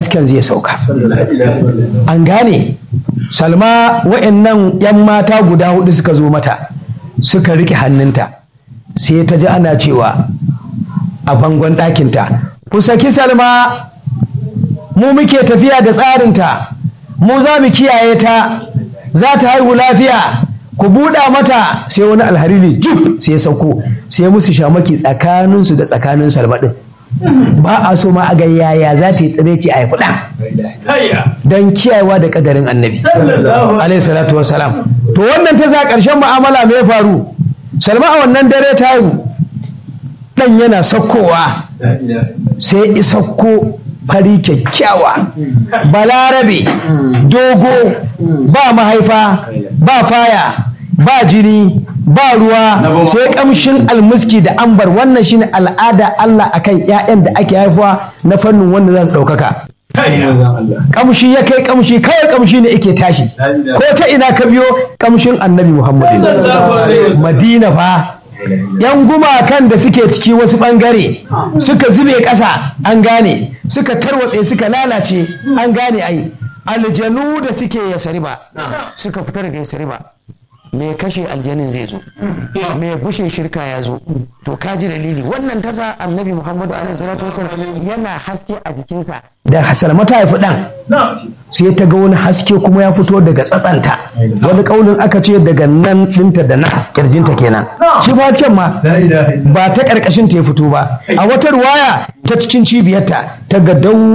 hasken zai sauka an gane salma wa'annan 'yan mata guda hudu suka zo mata suka rike hannunta sai ta ji ana cewa a bangon ɗakinta ku saki salma mu muke tafiya da tsarinta mu za mu kiyaye ta za ta haihu lafiya ku buɗa mata sai wani alhariri jub sai ya sauko sai musu shamaki tsakaninsu da tsakanin salma ɗin ba a so ma a ga yaya za ta yi tsireci a haifi ɗan don kiyayewa da ƙadarin annabi alaihi salatu wasalam to wannan ta za ƙarshen mu'amala me ya faru salma a wannan dare ta haihu ɗan yana saukowa sai isakko fari kyakkyawa balarabe dogo ba mahaifa ba faya ba jini ba ruwa sai kamshin almuski da ambar wannan shine al'ada Allah akan 'ya'yan da ake haifuwa na fannin wanda za su ɗaukaka kamshi ya kai kamshi kawai kamshi ne yake tashi ko ta ina ka biyo kamshin annabi muhammadu madina fa yan gumakan da suke ciki wasu bangare suka zube ƙasa an gane suka tarwatse suka lalace an gane ai aljanu da suke yasariba suka fita daga yasariba mai kashe aljanin zai zo mai bushe shirka ya zo to kaji dalili wannan tasa annabi muhammadu alaihi salatu wasallam yana haske a jikinsa da salma ta haifi dan sai ta ga wani haske kuma ya fito daga tsatsanta wani kaunin aka ce daga nan ɗinta da nan kirjinta kenan shi ba hasken ma ba ta karkashin ta ya fito ba a wata ruwaya ta cikin cibiyarta ta ga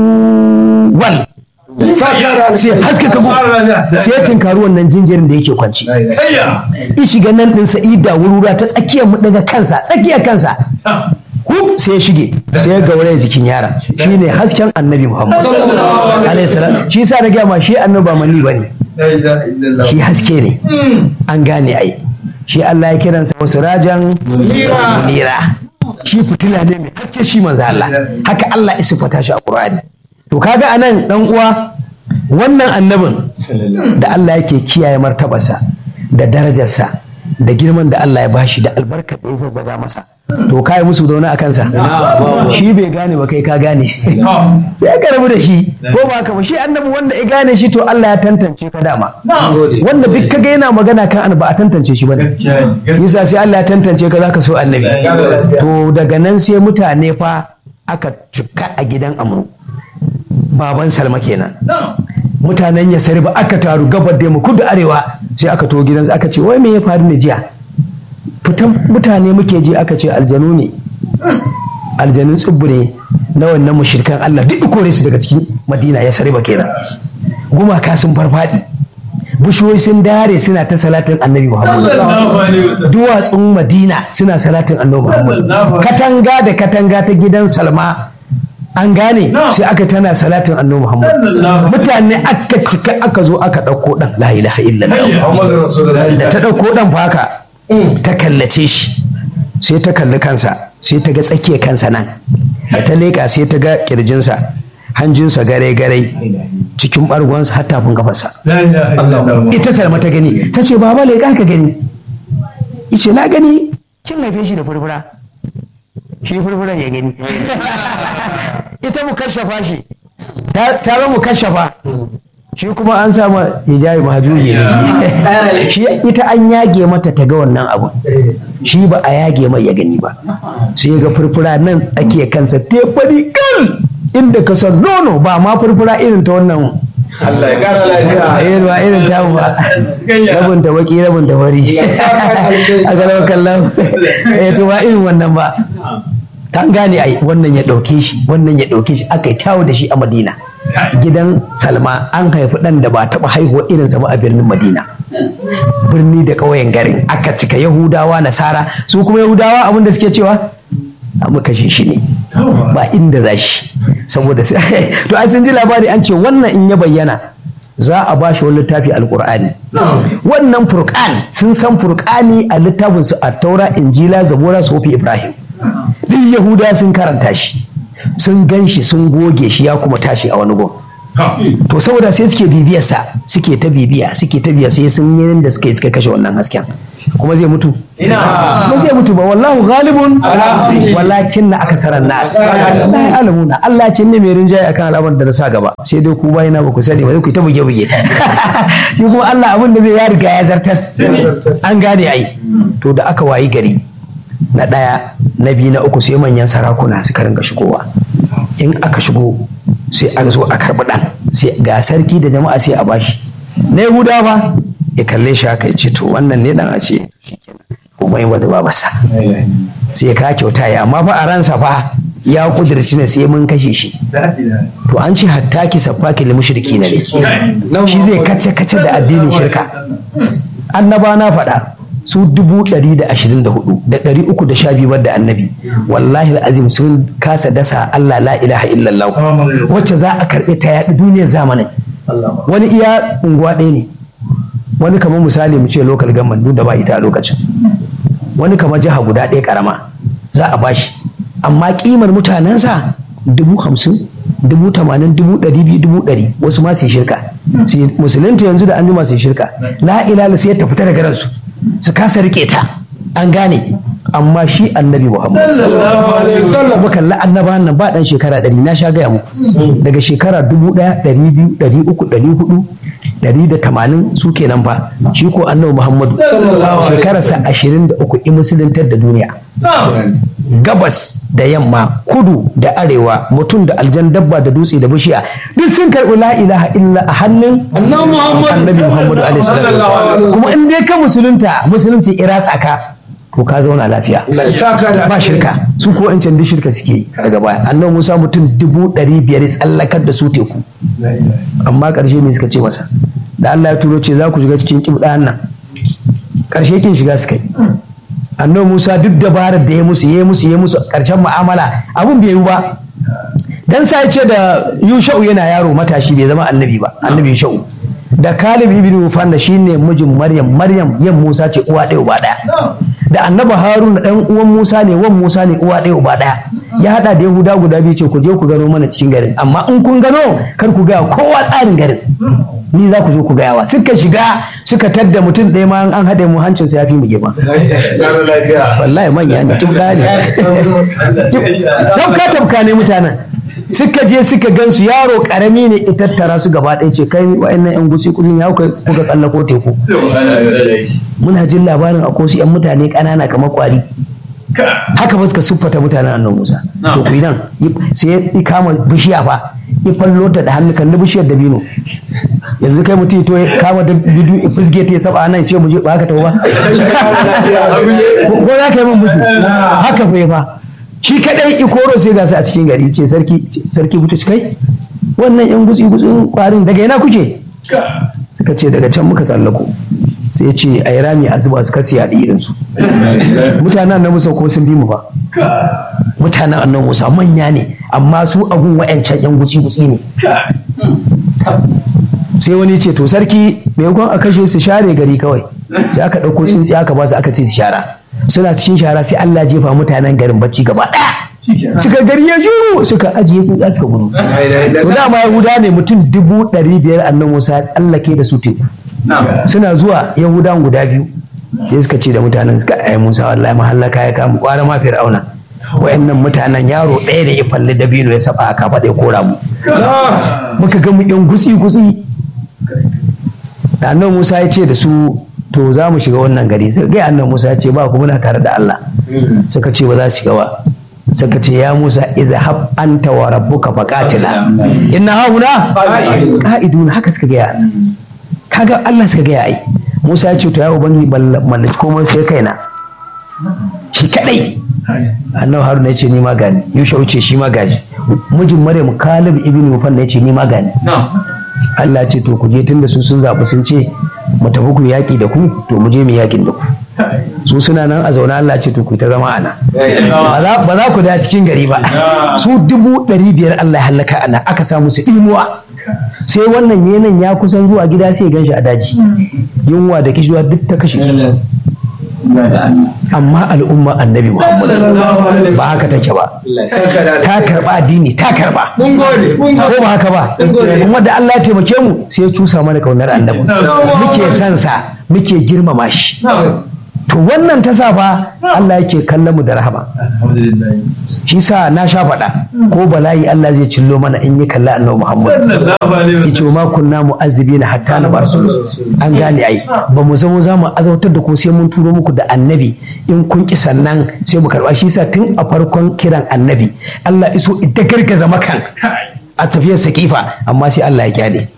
dawwal sai haske ka sai ya tinkari wannan jinjirin da yake kwanci i shiga nan din sa'ida wurura ta tsakiyar mu daga kansa tsakiyar kansa hub sai ya shige sai ya gauraya jikin yaron shine hasken annabi muhammad alaihi salam shi sa na gaya ma shi annabi ba mani bane shi haske ne an gane ai shi Allah ya kiransa wasu rajan munira shi fitila ne mai haske shi manzo Allah haka Allah ya sifata shi a Qur'ani to kaga anan dan uwa wannan annabin da Allah yake kiyaye martabarsa da darajarsa da girman da Allah ya bashi da albarkar da ya zazzaga masa to kai musu da wani a kansa shi bai gane ba kai ka gane sai ka rabu da shi ko ba ka ba shi annabi wanda ya gane shi to Allah ya tantance ka dama wanda duk kaga yana magana kan annabi a tantance shi bane yasa sai Allah ya tantance ka zaka so annabi to daga nan sai mutane fa aka cika a gidan amru baban salma kenan mutanen ya ba aka taru gabar da mu kudu arewa sai aka to gidansa aka ce wai me ya faru ne jiya fitan mutane muke ji aka ce aljanu ne aljanun tsibbu ne na wannan mushrikan Allah duk kore su daga cikin Madina ya sariba kenan gumaka sun farfadi bishiyoyi sun dare suna ta salatin annabi Muhammad duwatsun Madina suna salatin annabi Muhammad katanga da katanga ta gidan Salma an gane sai aka tana salatin annabi Muhammad mutane aka cika aka zo aka ɗauko ɗan la ilaha illallah da ta ɗauko ɗan fa haka ta kallace shi sai ta kalli kansa sai ta ga tsakiyar kansa nan da ta leƙa sai ta ga ƙirjinsa hanjinsa gare gare cikin ɓargonsa har tafin kafarsa ita salma ta gani ta ce baba leƙa ka gani ice na gani kin haife shi da furfura shi furfuran ya gani ita mu kashafa shi ta zama mu kashafa shi kuma an sama hijabi mahajuji ne shi ita an yage mata ta ga wannan abu shi ba a yage mai ya gani ba sai ga furfura nan tsakiya kansa te fari kan inda ka san nono ba ma furfura irin ta wannan Allah ya kara lafiya. ba irin ta ba. Rabin ta baki rabin ta fari. A ga kallon. Eh to ba irin wannan ba. Kan gane ai wannan ya ɗauke shi wannan ya ɗauke shi aka yi tawo da shi a Madina. Gidan Salma an haifi ɗan da ba taɓa haihuwa irinsa ba a birnin Madina. Birni da ƙauyen garin aka cika Yahudawa Nasara su kuma Yahudawa abin da suke cewa mu kashe shi ne ba inda za shi saboda to ai sun ji labari an ce wannan in ya bayyana za a ba shi wani littafi alkur'ani wannan furqan sun san furqani a littafin su a taura injila zabura sofi ibrahim duk yahuda sun karanta shi sun gan shi sun goge shi ya kuma tashi a wani gun to saboda sai suke bibiyarsa suke ta bibiya suke ta biya sai sun yi da suka yi suka kashe wannan hasken kuma zai mutu ba zai mutu ba wallahu ghalibun walakin na akasaran nas la alamuna Allah ce ne mai rinjaye akan al'amarin da na sa gaba sai dai ku bayina ba ku sani ba ku ta buge buge shi kuma Allah abin da zai ya riga ya zartas an gane ai to da aka wayi gari na ɗaya na biyu na uku sai manyan sarakuna suka ringa shigowa in aka shigo sai an zo a karɓi ɗan sai ga sarki da jama'a sai a bashi na yahuda ba ya kalle shi haka ya ce to wannan ne dan a ce kuma yin wata babarsa sai ka kyauta ya amma fa a ransa fa ya kudirci ne sai mun kashe shi to an ce hatta ki safaki li mushriki ne shi zai kace kace da addinin shirka annaba na faɗa su dubu ɗari da ashirin da hudu da ɗari uku da sha biyu da annabi wallahi azim sun kasa dasa Allah la ilaha illallah wacce za a karɓe ta yaɗi duniyar zamanin wani iya unguwa ɗaya ne wani kamar misali mu ce local government duk da ba ita a lokacin wani kamar jiha guda ɗaya karama za a bashi amma kimar mutanensa dubu hamsin dubu tamanin dubu ɗari biyu dubu ɗari wasu ma su shirka musulunta yanzu da an jima su shirka la ilala sai ta fita daga ransu su kasa rike ta an gane amma shi annabi muhammad sallallahu alaihi kalla annaba nan ba dan shekara ɗari na sha gaya muku daga shekara dubu ɗaya ɗari biyu ɗari uku ɗari hudu ɗari da tamanin su kenan fa shi ko annabi muhammadu shekararsa ashirin da uku in musuluntar da duniya gabas da yamma kudu da arewa mutum da aljan dabba da dutse da bishiya duk sun karɓi la ilaha illa a hannun annabi muhammadu alaihi salatu kuma in dai ka musulunta musulunci ira tsaka to ka zauna lafiya ba shirka su ko in duk shirka suke yi daga baya annabi musa mutum dubu ɗari biyar tsallakar da su teku amma ƙarshe me suka ce masa da allah ya turo ce za ku shiga cikin kibɗan nan ƙarshe kin shiga suka yi annabi musa duk dabarar da ya musu ya musu ya musu ƙarshen mu'amala abun bai yi ba dan sai ce da yusha'u yana yaro matashi bai zama annabi ba annabi yusha'u da kalib ibn mufanna shine mijin maryam maryam yan musa ce uwa ɗaya uba ɗaya da annabi haruna dan uwan musa ne wan musa ne uwa ɗaya uba ɗaya ya hada da yahuda guda biyu ce ku je ku gano mana cikin garin amma in kun gano kar ku gaya kowa tsarin garin ni za ku zo ku gayawa suka shiga suka tadda mutum ɗaya ma an haɗe mu hancinsa ya fi mu gefa wallahi manya ne tubda ne tabka tabka ne mutanen suka je suka gansu yaro karami ne ita tattara su gaba ɗaya ce kai wa'annan yan gusi kudin ya kuka tsallako teku muna jin labarin a kosu yan mutane ƙanana kamar kwari haka ba suka siffata mutanen annan musa to ku nan sai ya kama bishiya fa ya fallo ta da hannu kan bishiyar dabino yanzu kai mutum to ya kama da bidu ya fusge ta ya saba nan ce mu je ba haka tawo ba ko za ka yi min musu haka fa fa shi kadai ikoro sai gasa a cikin gari ce sarki sarki buta kai wannan yan gutsi gutsin kwarin daga ina kuke suka ce daga can muka tsallako sai ce a yi rami a zuba su kasi yaɗi irin su mutanen na musa ko sun bi mu ba mutanen annan musa manya ne amma su agun wa'yancan yan gutsi gutsi ne sai wani ce to sarki maimakon a kashe su share gari kawai sai aka ɗauko tsuntsi aka ba su aka ce su shara suna cikin shara sai Allah jefa mutanen garin bacci gaba ɗaya suka gari ya juru suka ajiye tsuntsa suka gudu to dama yahuda ne mutum dubu ɗari biyar annan musa ya tsallake da su teku suna zuwa yahudan guda biyu sai suka ce da mutanen suka ai musa wallahi mahallaka ya kama kwara ma fir'auna wayannan mutanen yaro ɗaya da ya falli dabino ya saba aka faɗa ya kora mu muka ga mu yan gutsi gutsi da annan musa ya ce da su to za mu shiga wannan gari sai ga annan musa ya ce ba ku muna tare da Allah suka ce ba za su shiga ba suka ce ya musa izhab anta wa rabbuka faqatila inna hauna qa'idun haka suka ga kaga Allah suka gaya ai Musa ya ce to ya ubangi mallaki komai sai kaina shi kadai annabi haruna ya ce ni ma gani yusha ce shi ma gaji mijin maryam kalib ibn mufanna ya ce ni ma gani Allah ce to ku je tunda su sun zaɓi sun ce mu tafi ku yaƙi da ku to mu je mu yaƙin da ku su suna nan a zaune Allah ce to ku ta zama ana ba za ku da cikin gari ba su dubu ɗari biyar Allah ya halaka ana aka sa musu imuwa sai wannan yenan ya kusan zuwa gida sai ganshi a daji yunwa da kishiwa duk ta kashe su amma al'umma annabi muhammad ba haka take ba ta karba addini ta karba ko ba haka ba kuma da Allah ya taimake mu sai ya cusa mana kaunar annabi muke son sa muke girmama shi to wannan ta sa fa Allah yake kallon mu da rahama shi sa na sha faɗa ko bala'i Allah zai cillo mana in yi kalla annabi Muhammad yace ma kunna mu'azzibina hatta na bar an gane ai ba mu zama za mu azautar da ku sai mun turo muku da annabi in kun ki sannan sai mu karba shi sa tun a farkon kiran annabi Allah iso ita gargaza makan a tafiyar sakifa amma sai Allah ya kyale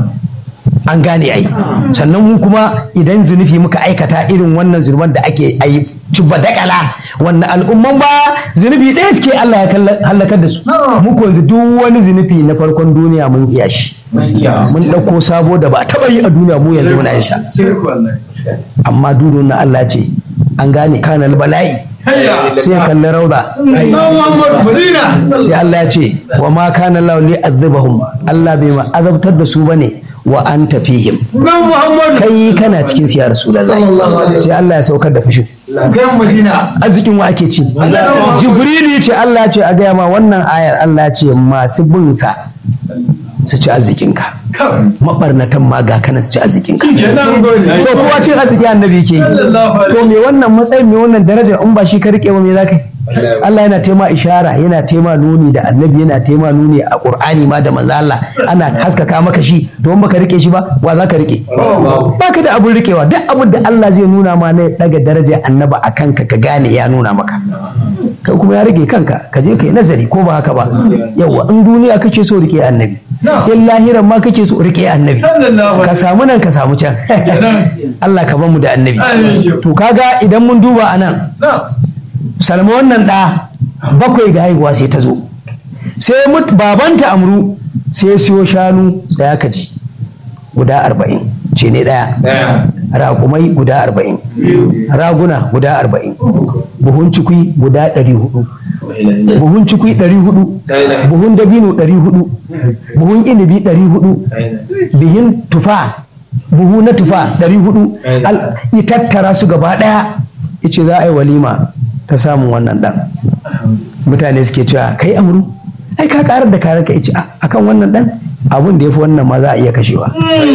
an gane ai sannan mu kuma idan zunufi muka aikata irin wannan zunuban da ake ayi cibba dakala wannan al'umman ba zunufi ɗaya suke Allah ya halakar da su mu ko yanzu duk wani zunufi na farkon duniya mun iya shi mun ɗauko sabo da ba taɓa yi a duniya mu yanzu muna yin sa amma dudun na Allah ce an gane kanal bala'i sai ya kalli rauda sai Allah ya ce wa ma kana lahu li azabahum Allah bai ma azabtar da su bane wa an tafihim kai kana cikin siya rasulullahi sai Allah ya saukar da fushin arzikin wa ake ci jibrili ce Allah ce a gaya ma wannan ayar Allah ce masu bin sa su ci arzikinka mabarnatan ma ga kana su ci arzikinka to kowa cin arziki annabi ke yi to me wannan matsayin me wannan darajar in ba shi ka rike ba me zaka yi Allah yana tema ishara yana tema nuni da annabi yana tema nuni a Qur'ani ma da manzo Allah ana haskaka maka shi to in baka rike shi ba wa zaka rike baka da abun rikewa duk abin da Allah zai nuna ma na daga daraja annaba a kanka ka gane ya nuna maka kai kuma ya rage kanka ka je kai nazari ko ba haka ba yawa in duniya kake so rike annabi in lahiran ma kake so rike annabi ka samu nan ka samu can Allah ka bamu da annabi to kaga idan mun duba anan salma wannan ɗa bakwai ga haihuwa sai ta zo sai babanta amru sai siyo shanu tsaya ka ji guda arba'in ce ne ɗaya raƙumai guda arba'in raguna guda arba'in buhun cikui guda ɗari hudu buhun cikui ɗari hudu buhun dabino ɗari hudu buhun inibi ɗari hudu bihin tufa buhu na tufa ɗari hudu itattara su gaba ɗaya ice za a yi walima ta samun wannan dan mutane suke cewa kai amru ai ka karar da karar ka ice akan wannan dan abun da ya fi wannan ma za a iya kashewa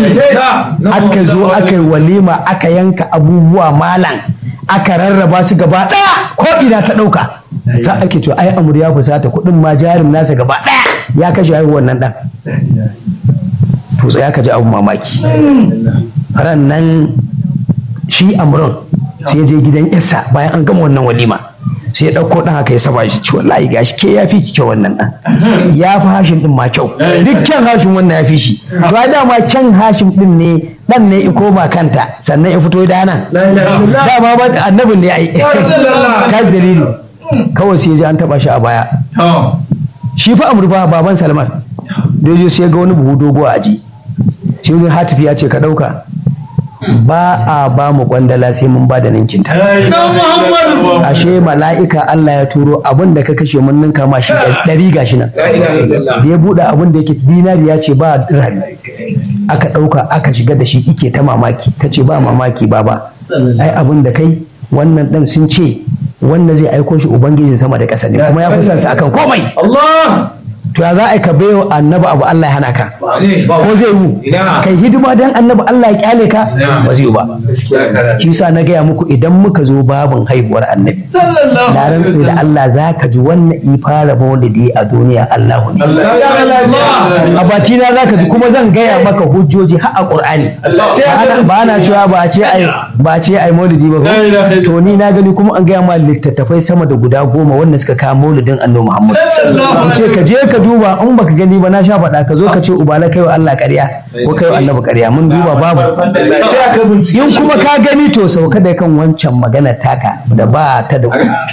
aka zo aka yi walima aka yanka abubuwa malam aka rarraba su gaba daya ko ina ta dauka za ake cewa ai amru ya fusata kuɗin ma jarin nasa gaba daya ya kashe haihuwar wannan dan to tsaya ka ji abun mamaki ran nan shi amrun sai je gidan isa bayan an gama wannan walima sai ya ɗauko ɗan haka ya saba shi ci wallahi gashi ke ya fi ki kyau wannan ɗan ya fi hashin ɗin ma kyau dukkan hashin wannan ya fi shi to ai dama kyan hashin ɗin ne ɗan ne i koma kanta sannan ya fito da nan dama ba annabin ne ai ka dalili kawai sai ji an taɓa shi a baya shi fa amurfa baban salman da sai ga wani buhu dogo a aji sai wani hatifi ya ce ka ɗauka ba a ba mu kwandala sai mun ba da ninkin ta ashe mala'ika Allah ya turo abin da ka kashe mun ninka ma shi ɗari gashi nan da ya buɗe abin da yake dinari ya ce ba dirhami aka ɗauka aka shiga da shi ike ta mamaki ta ce ba mamaki ba ba ai abin da kai wannan ɗan sun ce wanda zai aiko shi ubangijin sama da ƙasa ne kuma ya fi son sa akan komai to ya za a ka bayo annabi abu Allah ya hana ka ko zai yi kai hidima dan annabi Allah ya kyale ka ba zai yi ba shi sa na gaya muku idan muka zo babin haihuwar annabi na rantsi da Allah za ka ji wannan i fara maulidi a duniya Allah ne a baki na za ka ji kuma zan gaya maka hujjoji har a Qur'ani ba na cewa ba ce ai ba ce ai maulidi ba to ni na gani kuma an gaya ma littattafai sama da guda goma wanda suka kawo maulidin annabi Muhammad ce ka je ka duba in baka gani ba na sha faɗa ka zo ka ce ubala kai wa Allah ƙarya ko kai wa annabi ƙarya mun duba babu in kuma ka gani to sauka da kan wancan magana taka da ba ta da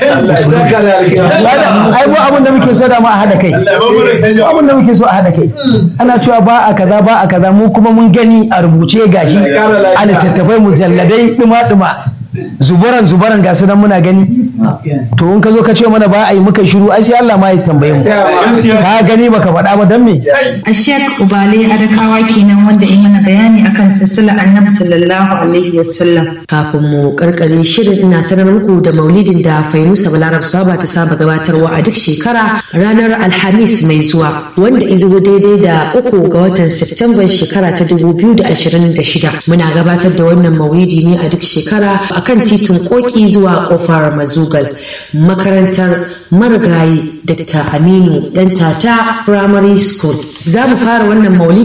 ai ba abin da muke so da ma a hada kai abin da muke so a hada kai ana cewa ba a kaza ba a kaza mu kuma mun gani a rubuce gashi a littattafai mujalladai duma duma zubaran zubaran gasu nan muna gani to in ka zo ka ce mana ba a yi muka shiru ai sai Allah ma ya tambaye mu ka gani baka faɗa ba dan me a shek ubale adakawa kenan wanda ya mana bayani akan silsila annabi sallallahu alaihi wasallam kafin mu karkare shirin ina sanar muku da maulidin da fainusa balarab saba ta saba gabatarwa a duk shekara ranar alhamis mai zuwa wanda izo daidai da uku ga watan septemban shekara ta 2026 muna gabatar da wannan maulidi ne a duk shekara akan titin koki zuwa kofar mazugal makarantar marigayi dr aminu dan tata primary school za mu fara wannan maulidi